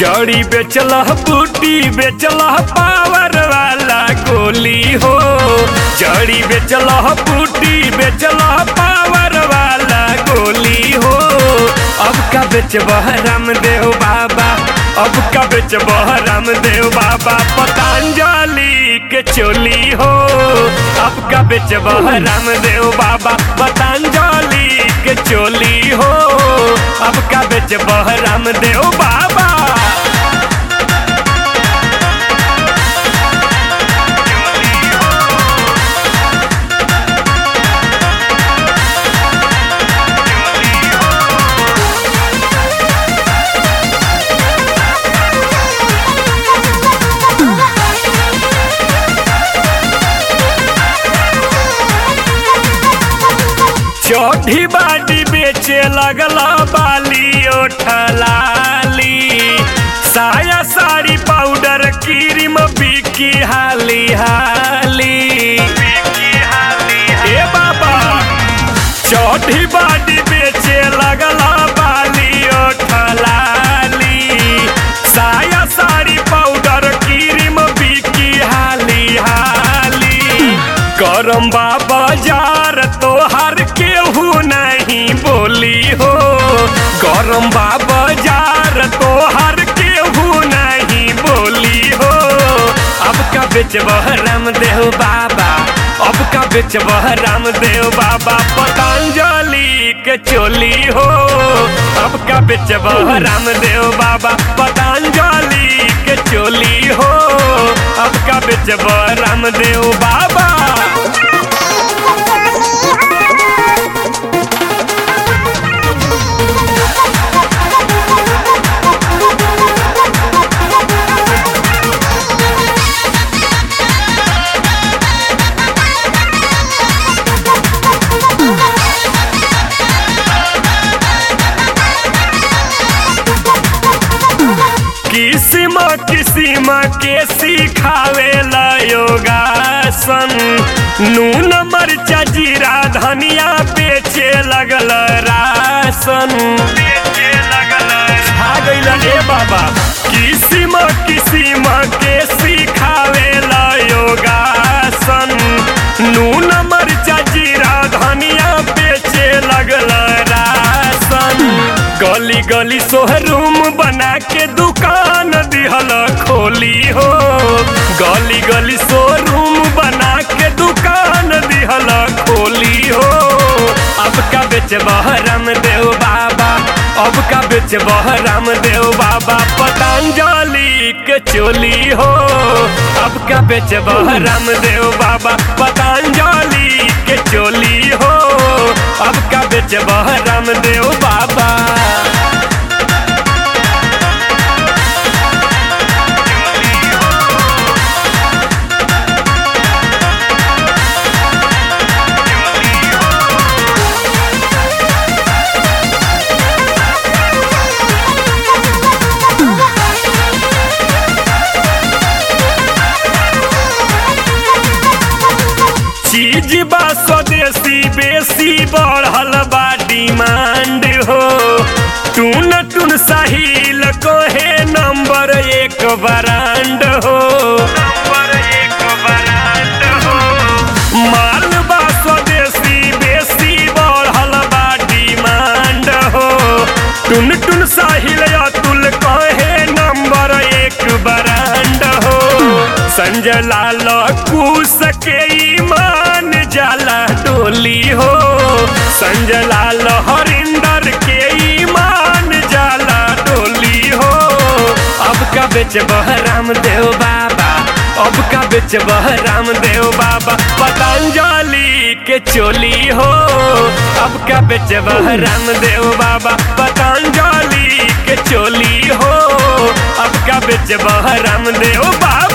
चौड़ी बेचला बूटी बेचला पावर वाला गोली हो चौड़ी बेचला बूटी बेचला पावर वाला गोली हो अब का बेचबह रामदेव बाबा अब का बेचबह रामदेव बाबा पतंजलि के चोली हो अब का बेचबह रामदेव बाबा पतंजलि के चोली हो अब का बेचबह रामदेव बाबा चौठी बाटी बेचे लगला बाली ओठलाली साया साड़ी पाउडर क्रीम बिकी हाली हाली ए बाबा चौठी बाटी बेचे लगला बाली ओठलाली साया साड़ी पाउडर क्रीम बिकी हाली हाली करम बाबा जार तोहार केहू नहीं बोली हो गरम बाबा जार तोहार केहू नहीं बोली हो अब का बेचबह रामदेव बाबा अब का बेचबह रामदेव बाबा पतंजलि के चोली हो अब का बेचबह रामदेव बाबा पतंजलि के चोली हो अब का बेचबह रामदेव बाबा किसिम किसिम के सिखावे ला योगासन नून मरचा जीरा धनिया बेचे लगल रासन बेचे लगल छा गइल रे बाबा किसिम किसिम के सिखावे ला योगासन नून मरचा जीरा धनिया बेचे लगल रासन गली गली शोरूम बना के दुकान दिहल खोली हो गली गली शोरूम बना के दुकान दिहल खोली हो अब का बेचबह रामदेव बाबा अब का बेचबह रामदेव बाबा पतंजलि के चोली हो अब का बेचबह रामदेव बाबा पतंजलि के चोली हो अब का बेचबह रामदेव बाबा चीज बा स्वदेशी बेसी बढ़ल बा डिमांड हो टून टून साहिल कोहे नंबर एक ब्रांड हो नंबर एक ब्रांड हो माल बा स्वदेशी बेसी बढ़ल बा डिमांड हो टून टून साहिल अतुल कहे नंबर एक ब्रांड हो संजय लाल कुश के ईमान जाला डोली हो संजय लाल हरिंदर के ईमान जाला डोली हो अब का बेचबह रामदेव बाबा अब का बेचबह रामदेव बाबा पतंजलि के चोली हो अब का बेचबह रामदेव बाबा पतंजलि के चोली हो अब का बेचबह रामदेव बाबा